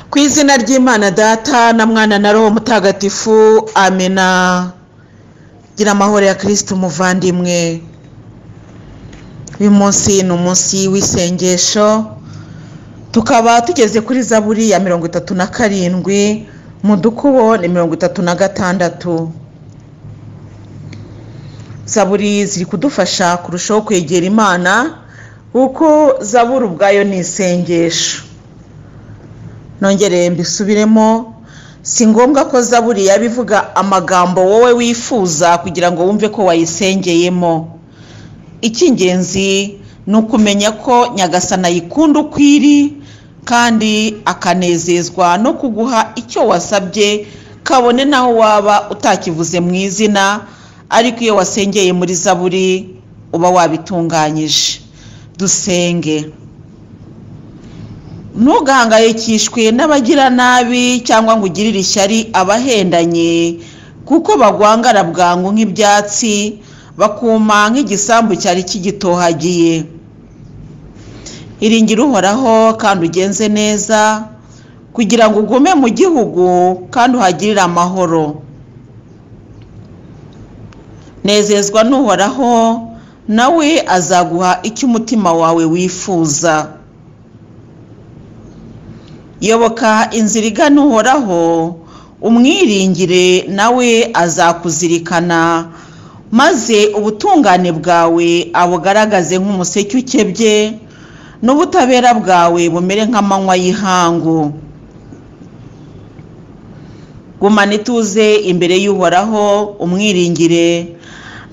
ku izina ry'imana data na mwana na roho mutagatifu amena gira amahoro ya kirisiti umuvandimwe uyu munsi ni umunsi w'isengesho tukaba tugeze kuri zaburi ya mirongo itatu na karindwi mu dukubo ni mirongo itatu na gatandatu zaburi ziri kudufasha kurushaho kwegera imana kuko zaburi ubwayo ni isengesho nongere mbisubiremo si ngombwa ko zaburi yabivuga amagambo wowe wifuza kugira ngo wumve ko wayisengeyemo icy'ingenzi ni ukumenya ko nyagasana ayikunda uko iri kandi akanezezwa no kuguha icyo wasabye kabone n'aho waba utakivuze mu izina ariko iyo wasengeye muri zaburi uba wabitunganyije dusenge ntugahangayikishwe n'abagira nabi cyangwa ngo ugirire ishyari abahendanye kuko bagwangara bwangu nk'ibyatsi bakuma nk'igisambu cyari kigitohagiye iringira uhoraho kandi ugenze neza kugira ngo ugume mu gihugu kandi uhagirire amahoro nezezwa n'uhoraho nawe azaguha icyo umutima wawe wifuza yoboka inzira igana uhoraho umwiringire nawe azakuzirikana maze ubutungane bwawe abugaragaze nk'umuseke ukebye n'ubutabera bwawe bumere nk'amanywa y'ihangu gumana ituze imbere y'uhoraho umwiringire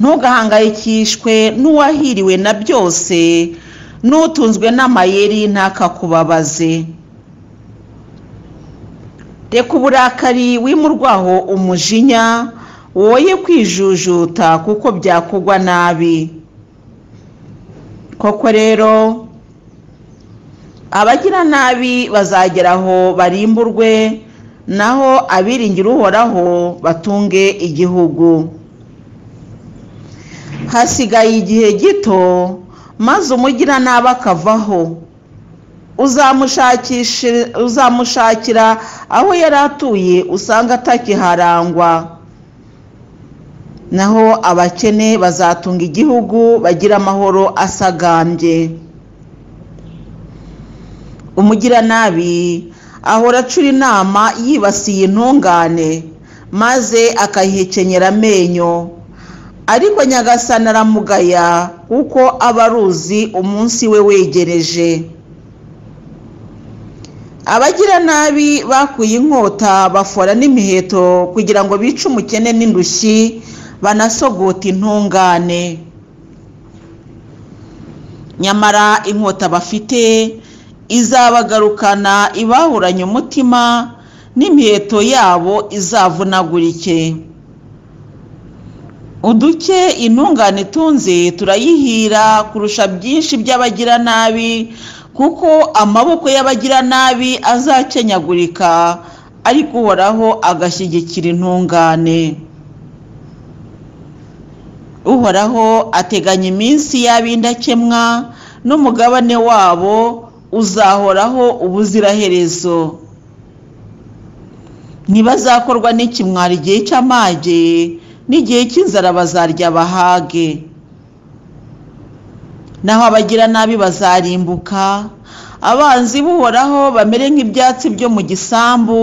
ntugahangayikishwe n'uwahiriwe na byose n'utunzwe n'amayeri ntakakubabaze reka uburakari wimurwaho umujinya woye kwijujuta kuko byakugwa nabi koko rero abagira nabi bazageraho barimburwe naho abiringira uhoraho batunge igihugu hasigaye igihe gito maze umugiranabi akavaho uzamushakira aho yari atuye usanga atakiharangwa naho abakene bazatunga igihugu bagira amahoro asagambye umugiranabi ahora acura inama yibasiye intungane maze akayihekenyera amenyo ariko nyagasana aramugaya kuko aba aruzi umunsi we wegereje abagira nabi bakuye inkota bafora n'imiheto kugira ngo bice umukene n'indushyi banasogote intungane nyamara inkota bafite izabagarukana ibahuranye umutima n'imiheto yabo izavunagurike uduke intungane itunze turayihira kurusha byinshi by'abagira nabi kuko amaboko y'abagira nabi azakenyagurika ariko uhoraho agashyigikira intungane uhoraho ateganya iminsi y'ab'indakemwa n'umugabane wabo uzahoraho ubuziraherezo ntibazakorwa n'ikimwara igihe cy'amage n'igihe cy'inzara bazarya bahage naho abagira nabi bazarimbuka abanzi buhoraho bamere nk'ibyatsi byo mu gisambu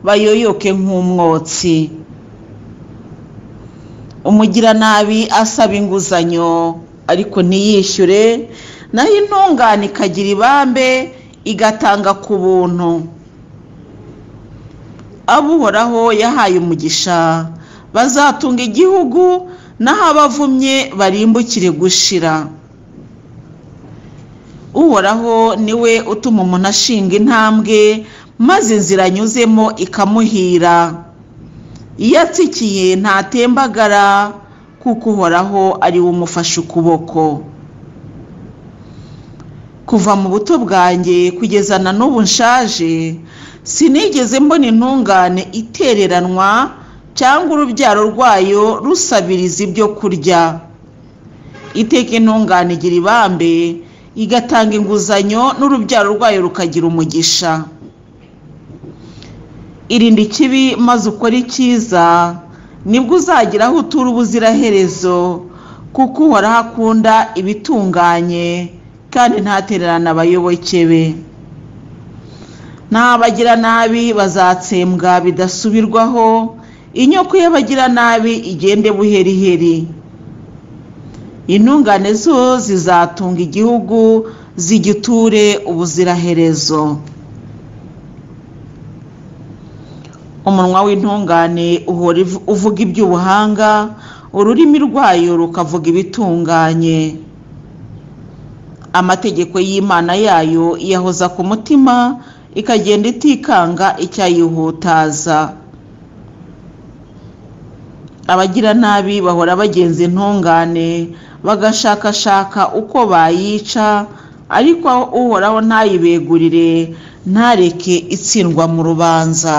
bayoyoke nk'umwotsi umugiranabi asaba inguzanyo ariko ntiyishyure naho intungane ikagira ibambe igatanga ku buntu abuhoraho yahaye umugisha bazatunga igihugu naho abavumye barimbukire gushira uhoraho niwe utuma umuntu ashinga intambwe maze inzira anyuzemo ikamuhira iyo atsikiye ntatembagara kuko uhoraho ari we umufashe ukuboko kuva mu buto bwanjye kugeza na n'ubu nshaje sinigeze mbona intungane itereranwa cyangwa urubyaro rwayo rusabiriza ibyo kurya iteka intungane igira ibambe igatanga inguzanyo n'urubyaro rwayo rukagira umugisha irinde ikibi maze ukore icyiza nibwo uzagera aho utura ubuziraherezo kuko uhoraho akunda ibitunganye kandi ntatererane abayoboke be n'abagiranabi bazatsembwa bidasubirwaho inyoko y'abagiranabi igende buheriheri intungane zo zizatunga igihugu zigiture ubuziraherezo umunwa w'intungane uhora ivu- uvuga iby'ubuhanga ururimi rwayo rukavuga ibitunganye amategeko y'imana yayo iyahoza ku mutima ikagenda itikanga icyayihutaza abagiranabi bahora bagenza intungane bagashakashaka uko bayica ariko uhoraho ntayibegurire ntareke itsindwa mu rubanza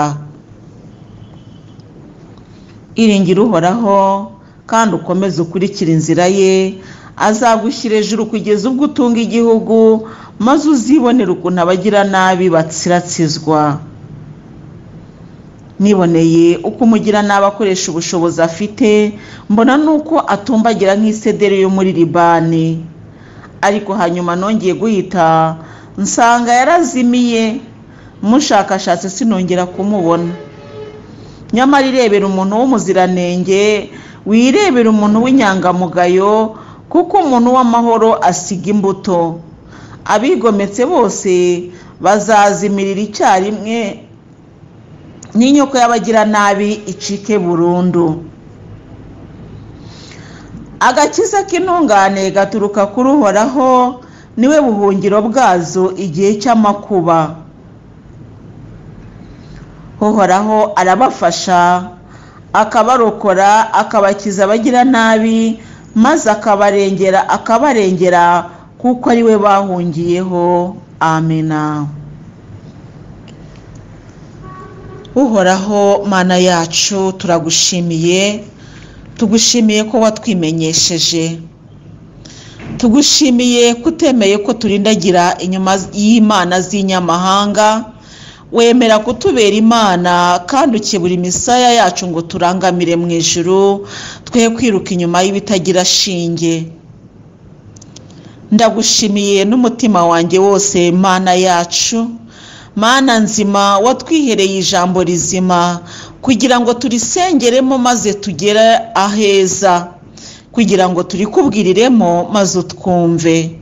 iringira uhoraho kandi ukomeze ukurikire inzira ye azagushyira hejuru kugeza ubwo utunga igihugu maze uzibonera ukuntu abagiranabi batsiratsizwa niboneye uko umugiranabi akoresha ubushobozi afite mbona nuko atumbagira nk'isederi yo muri libani ariko hanyuma nongeye guhita nsanga yarazimiye mushakashatse sinongera kumubona nyamara irebera umuntu w'umuziranenge wirebera umuntu w'inyangamugayo kuko umuntu w'amahoro asiga imbuto abigometse bose bazazimirira icyarimwe n'inyoko y'abagiranabi icike burundu agakiza k'intungane gaturuka kuri uhoraho niwe buhungiro bwazo igihe cy'amakuba uhoraho arabafasha akabarokora akabakiza abagiranabi maze akabarengera akabarengera kuko ari we bahungiyeho amena uhoraho mana yacu turagushimiye tugushimiye ko watwimenyesheje tugushimiye ko utemeye ko turindagira inyuma y'imana z'inyamahanga wemera kutubera imana kandi ukebura imisaya yacu ngo turangamire mu ijuru twe kwiruka inyuma y'ibitagira shinge ndagushimiye n'umutima wanjye wose mana yacu mana nzima watwihereye ijambo rizima kugira ngo turisengeremo maze tugere aheza kugira ngo turikubwiriremo maze utwumve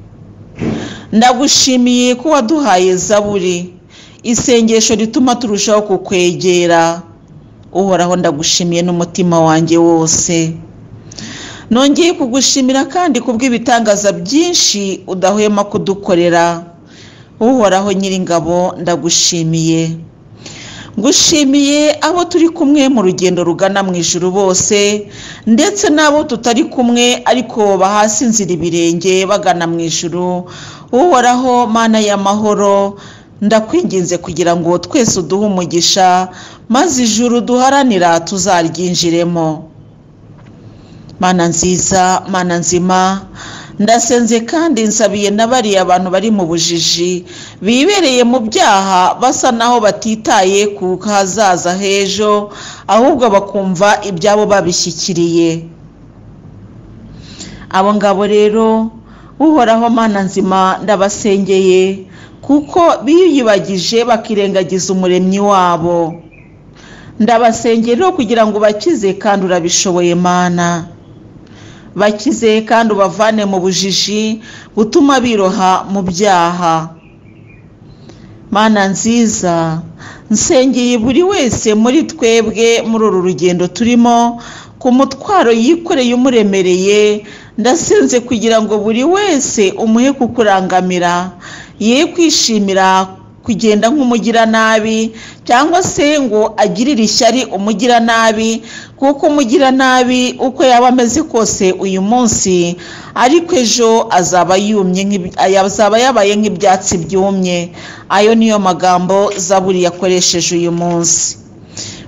ndagushimiye ko waduhaye zaburi isengesho rituma turushaho kukwegera uhoraho ndagushimiye n'umutima wanjye wose nongeye kugushimira kandi kubw'ibitangaza byinshi udahwema kudukorera uhoraho nyiringabo ndagushimiye ngushimiye abo turi kumwe mu rugendo rugana mu ijuru bose ndetse n'abo tutari kumwe ariko bahasi inzira ibirenge bagana mu ijuru uhoraho mana y'amahoro ndakwinginze kugira ngo twese uduhe umugisha maze ijuru duharanira tuzaryinjiremo mana nziza mana nzima ndasenze kandi nsabiye na bariya abantu bari mu bujiji bibereye mu byaha basa naho batitaye ku hazaza h'ejo ahubwo bakumva ibyabo babishyikiriye abo ngabo rero uhoraho mana nzima ndabasengeye kuko biyibagije bakirengagiza umuremyi wabo ndabasengera rero kugira ngo ubakize kandi urabishoboye mana bakize kandi ubavane mu bujiji butuma biroha mu byaha mana nziza nsengeye buri wese muri twebwe muri uru rugendo turimo ku mutwaro yikoreye umuremereye ndasenze kugira ngo buri wese umuhe kukurangamira ye kwishimira kugenda nk'umugiranabi cyangwa se ngo agirire ishyari umugiranabi kuko umugiranabi uko yaba ameze kose uyu munsi ariko ejo azaba yumye nk'ib- azaba yabaye nk'ibyatsi byumye ayo niyo magambo zaburi yakoresheje uyu munsi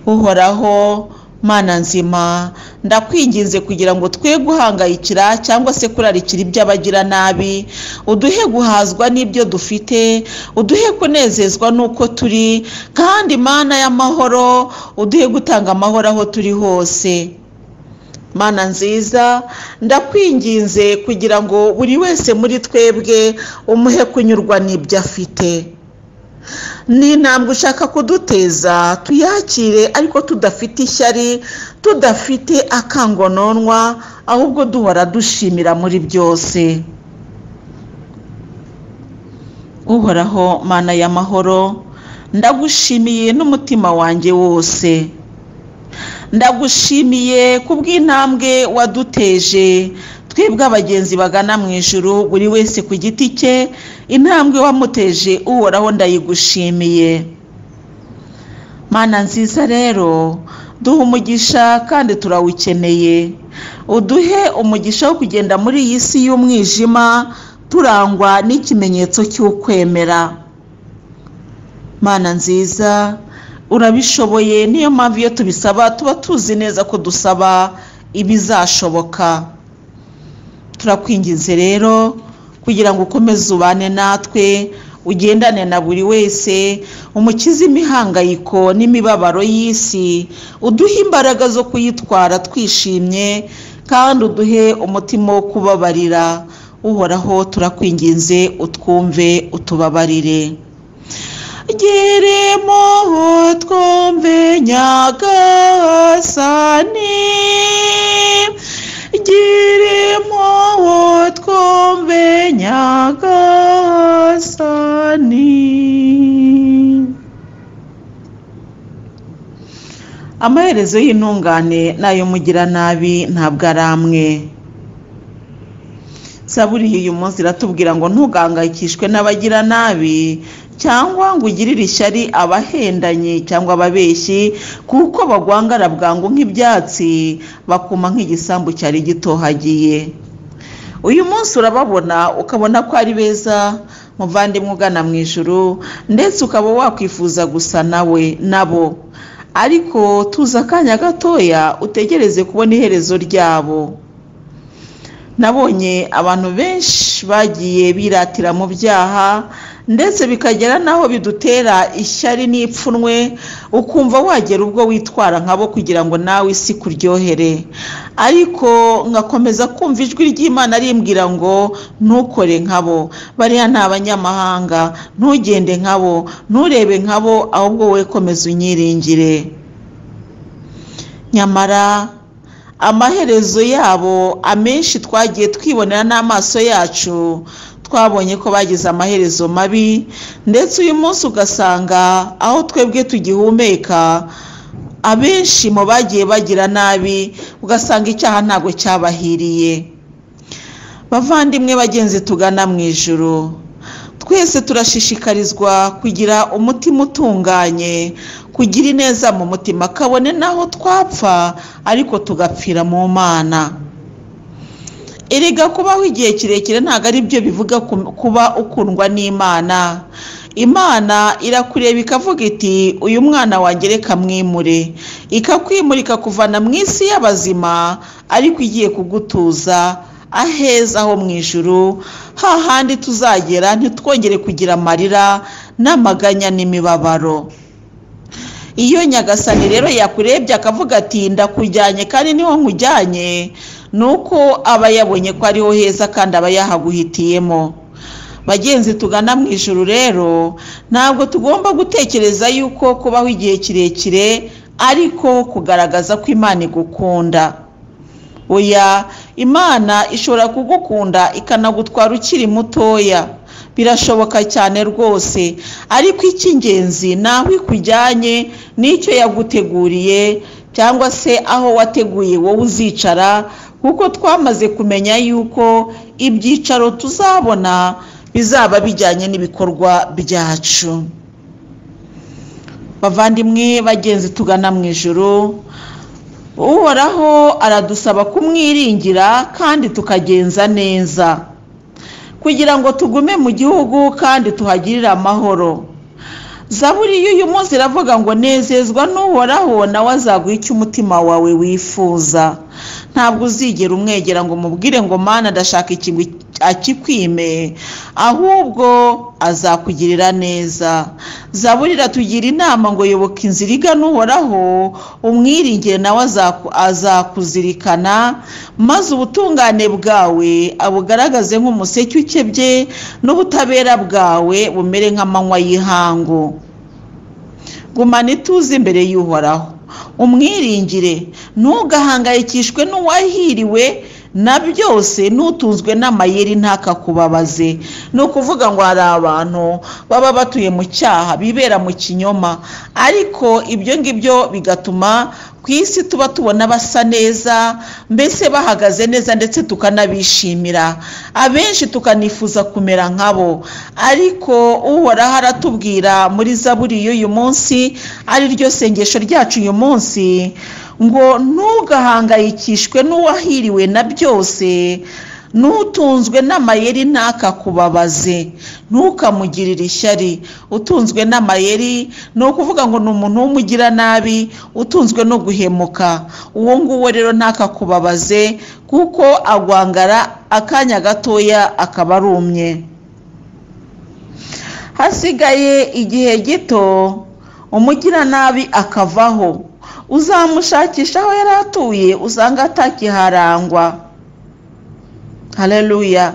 uhoraho mana nzima ndakwinginze kugira ngo twe guhangayikira cyangwa se kurarikira iby'abagiranabi uduhe guhazwa n'ibyo dufite uduhe kunezezwa n'uko turi kandi mana y'amahoro uduhe gutanga amahoro aho turi hose mana nziza ndakwinginze kugira ngo buri wese muri twebwe umuhe kunyurwa n'ibyo afite ni intambwe ushaka kuduteza tuyakire ariko tudafite ishyari tudafite akangononwa ahubwo duhora dushimira muri byose uhoraho mana y'amahoro ndagushimiye n'umutima wanjye wose ndagushimiye kubw'intambwe waduteje twebwe abagenzi bagana mu ijuru buri wese ku giti cye intambwe wamuteje uhoraho ndayigushimiye mana nziza rero duha umugisha kandi turawukeneye uduhe umugisha wo kugenda muri iyi si y'umwijima turangwa n'ikimenyetso cy'ukwemera mana nziza urabishoboye niyo mpamvu iyo tubisaba tuba tuzi neza ko dusaba ibizashoboka turakwinginze rero kugira ngo ukomeze ubane natwe ugendane na buri wese umukize imihangayiko n'imibabaro y'isi uduhe imbaraga zo kuyitwara twishimye kandi uduhe umutima wo kubabarira uhoraho turakwinginze utwumve utubabarire geremo twumve nyagasani geremo twumve nyagasani amaherezo y'intungane n'ay'umugiranabi ntabwo ari amwe saburi uyu munsi iratubwira ngo ntugangayikishwe n'abagiranabi cyangwa ngo ugirire ishyari abahendanye cyangwa ababeshyi kuko bagwangara bwangu nk'ibyatsi bakuma nk'igisambu cyari gitohagiye uyu munsi urababona ukabona ko ari beza muvandimwe ugana mu ijuru ndetse ukaba wakwifuza gusa nawe nabo ariko tuza akanya gatoya utegereze kubona iherezo ryabo nabonye abantu benshi bagiye biratira mu byaha ndetse bikagera n'aho bidutera ishyari n'ipfunwe ukumva wagera ubwo witwara nkabo kugira ngo nawe isi kuryohere ariko ngakomeza kumva ijwi ry'imana rimbwira ngo ntukore nkabo bariya ni abanyamahanga ntugende nkabo nturebe nkabo ahubwo we komeza unyiringire nyamara amaherezo yabo amenshi twagiye twibonera n'amaso yacu twabonye ko bagize amaherezo mabi ndetse uyu munsi ugasanga aho twebwe tugihumeka abenshi mu bagiye bagira nabi ugasanga icyaha ntabwo cyabahiriye bavandimwe bagenzi tugana mu ijoro twese turashishikarizwa kugira umutima utunganye kugira ineza mu mutima kabone n'aho twapfa ariko tugapfira mu mana erega kubaho igihe kirekire ntabwo ari byo bivuga kuba ukundwa n'imana imana irakureba ikavuga iti uyu mwana wangereka mwimure ikakwimura ikakuvana mu isi y'abazima ariko igiye kugutuza aheza ho mu ijuru hahandi tuzagera ntitwongere kugira amarira n'amaganya n'imibabaro iyo nyagasani rero yakurebye akavuga ati ndakujyanye kandi niho nkujyanye ni uko aba yabonye ko ariho heza kandi aba yahaguhitiyemo bagenzi tugana mu ijoro rero ntabwo tugomba gutekereza yuko kubaho igihe kirekire ariko kugaragaza ko imana igukunda oya imana ishobora kugukunda ikanagutwara ukiri mutoya birashoboka cyane rwose ariko icy'ingenzi ni aho ikujyanye n'icyo yaguteguriye cyangwa se aho wateguye wowe uzicara kuko twamaze kumenya yuko ibyicaro tuzabona bizaba bijyanye n'ibikorwa byacu bavandimwe bagenzi tugana mu ijoro uhoraho aradusaba kumwiringira kandi tukagenza neza kugira ngo tugume mu gihugu kandi tuhagirire amahoro zaburi y'uyu munsi iravuga ngo nezezwa n'uhoraho nawe azaguha icyo umutima wawe wifuza ntabwo uzigera umwegera ngo umubwire ngo mana adashaka ikintu akikwime ahubwo azakugirira neza zaburi iratugira inama ngo yoboka inzira igana uhoraho umwiringire nawe azakuzirikana maze ubutungane bwawe abugaragaze nk'umuseke ukebye n'ubutabera bwawe bumere nk'amanywa y'ihangu gumana ituze imbere y'uhoraho umwiringire ntugahangayikishwe n'uwahiriwe na byose n'utunzwe n'amayeri ntakakubabaze ni ukuvuga ngo hari abantu baba batuye mu cyaha bibera mu kinyoma ariko ibyo ngibyo bigatuma ku isi tuba tubona basa neza mbese bahagaze neza ndetse tukanabishimira abenshi tukanifuza kumera nkabo ariko uhoraho aratubwira muri zaburi y'uyu munsi ari ryo sengesho ryacu uyu munsi ngo ntugahangayikishwe n'uwahiriwe na byose n'utunzwe n'amayeri ntakakubabaze ntukamugirire ishyari utunzwe n'amayeri ni ukuvuga ngo ni umuntu w'umugira nabi utunzwe no guhemuka uwo nguwo rero ntakakubabaze kuko agwangara akanya gatoya akaba arumye hasigaye igihe gito umugiranabi akavaho uzamushakisha aho yari atuye usanga atakiharangwa hareruya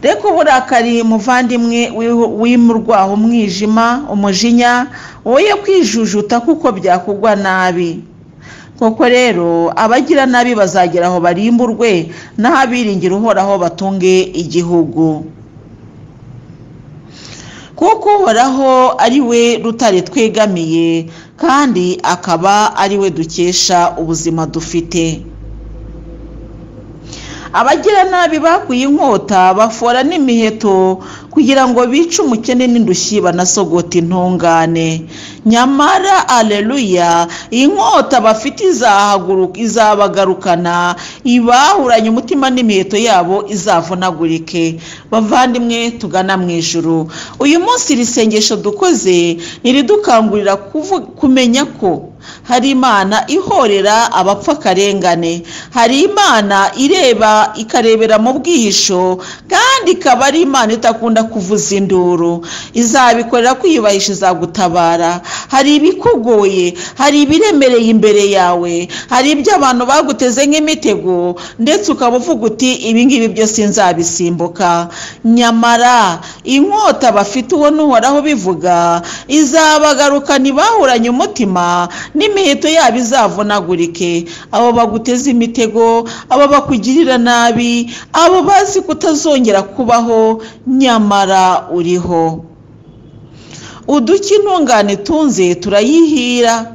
reka uburakari muvandimwe wimurwaho umwijima umujinya woye kwijujuta kuko byakugwa nabi koko rero abagira nabi bazagera aho barimburwe n'aho abiringira uhoraho batunge igihugu kuko uhoraho ari we rutare twegamiye kandi akaba ari we dukesha ubuzima dufite abagiranabi bakuye inkota bafora n'imiheto kugira ngo bice umukene n'indushyi banasogota intungane nyamara aleluya inkota bafite izabagarukana ibahuranye umutima n'imiheto yabo izavunagurike bavandimwe tugana mu ijuru uyu munsi iri sengesho dukoze ntiridukangurira kumenya ko hari imana ihorera abapfa akarengane hari imana ireba ikarebera mu bwihisho kandi ikaba ari imana itakunda kuvuza induru izabikorera kwiyubahisha izagutabara hari ibikugoye hari ibiremereye imbere yawe hari ibyo abantu baguteze nk'imitego ndetse ukaba uvuga uti ibingibi byose nzabisimbuka nyamara inkota bafite uwo n'uhoraho bivuga izabagarukana ibahuranye umutima n'imiheto yabo izavunagurike abo baguteze imitego abo bakugirira nabi abo bazi kutazongera kubaho nyamara uriho uduki intungane tunze turayihira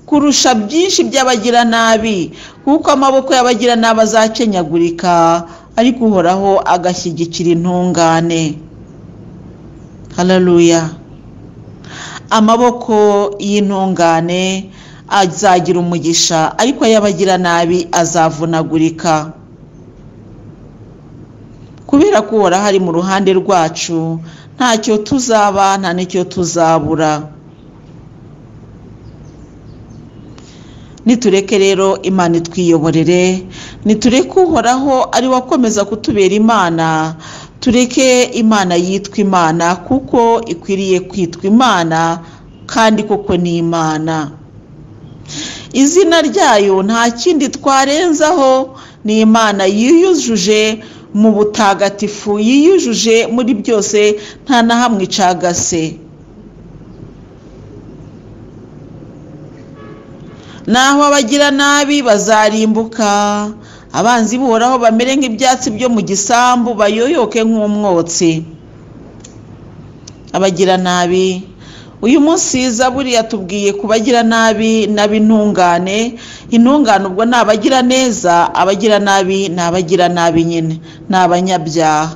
kurusha byinshi by'abagiranabi kuko amaboko y'abagiranabi azakenyagurika ariko uhoraho agashyigikira intungane hararuya amaboko y'intungane azagira umugisha ariko ayabagira nabi azavunagurika kubera ko uhora hari mu ruhande rwacu ntacyo tuzaba nta n'icyo tuzabura nitureke rero imana itwiyoborere nitureke uhoraho ari wakomeza kutubera imana tureke imana yitwa imana kuko ikwiriye kwitwa imana kandi kuko ni imana izina ryayo nta kindi twarenzaho ni imana yiyujuje mu butagatifu yiyujuje muri byose nta na hamwe icagase naho abagira nabi bazarimbuka abanzi buhoraho bamere nk'ibyatsi byo mu gisambu bayoyoke nk'umwotsi abagiranabi uyu munsi zaburi yatubwiye ku bagiranabi n'ab'intungane intungane ubwo ni abagiraneza abagiranabi ni abagiranabi nyine ni abanyabyaha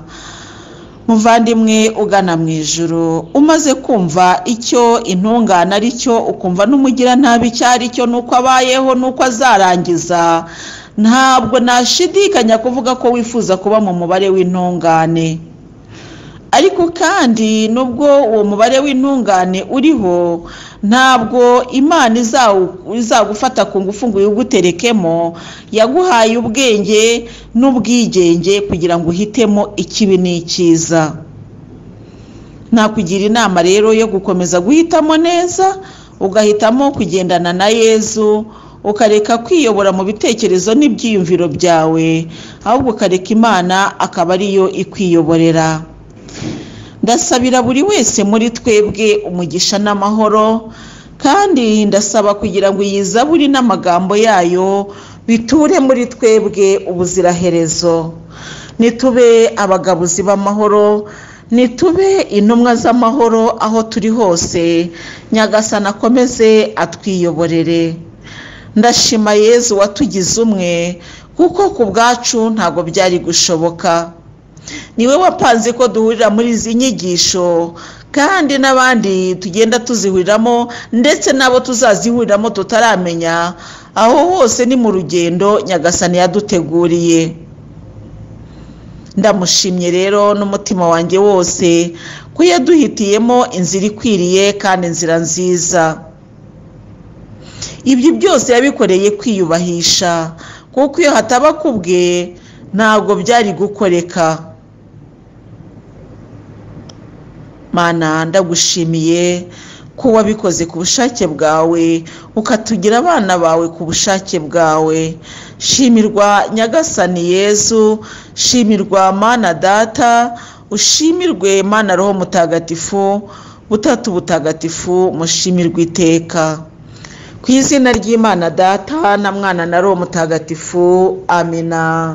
muvandimwe ugana mu ijoro umaze kumva icyo intungane ari cyo ukumva n'umugiranabi icyo ari cyo n'uko abayeho n'uko azarangiza ntabwo nashidikanya kuvuga ko wifuza kuba mu mubare w'intungane ariko kandi nubwo uwo mubare w'intungane uriho ntabwo imana izawu- izagufata ku ngufu ngo uyiguterekemo yaguhaye ubwenge n'ubwigenge kugira ngo uhitemo ikibi n'icyiza nakugira inama rero yo gukomeza guhitamo neza ugahitamo kugendana na yezu ukareka kwiyobora mu bitekerezo n'ibyiyumviro byawe ahubwo ukareka imana akaba ariyo ikwiyoborera ndasabira buri wese muri twebwe umugisha n'amahoro kandi ndasaba kugira ngo iyi zaburi n'amagambo yayo biture muri twebwe ubuziraherezo nitube abagabuzi b'amahoro nitube intumwa z'amahoro aho turi hose nyagasana akomeze atwiyoborere ndashima yezu watugize umwe kuko ku bwacu ntabwo byari gushoboka niwe wapanze ko duhurira muri izi nyigisho kandi n'abandi tugenda tuzihuriramo ndetse n'abo tuzazihuriramo tutaramenya aho hose ni mu rugendo nyagasani yaduteguriye ndamushimye rero n'umutima wanjye wose ko yaduhitiyemo inzira ikwiriye kandi inzira nziza ibyo byose yabikoreye kwiyubahisha kuko iyo hataba kubwe ntabwo byari gukoreka mana ndagushimiye ko wabikoze ku bushake bwawe ukatugira abana bawe ku bushake bwawe shimirwa nyagasani yezu shimirwa mana data ushimirwe mana roho mutagatifu butatu butagatifu mushimirwe iteka ku izina ry'imana data na mwana na roho mutagatifu amina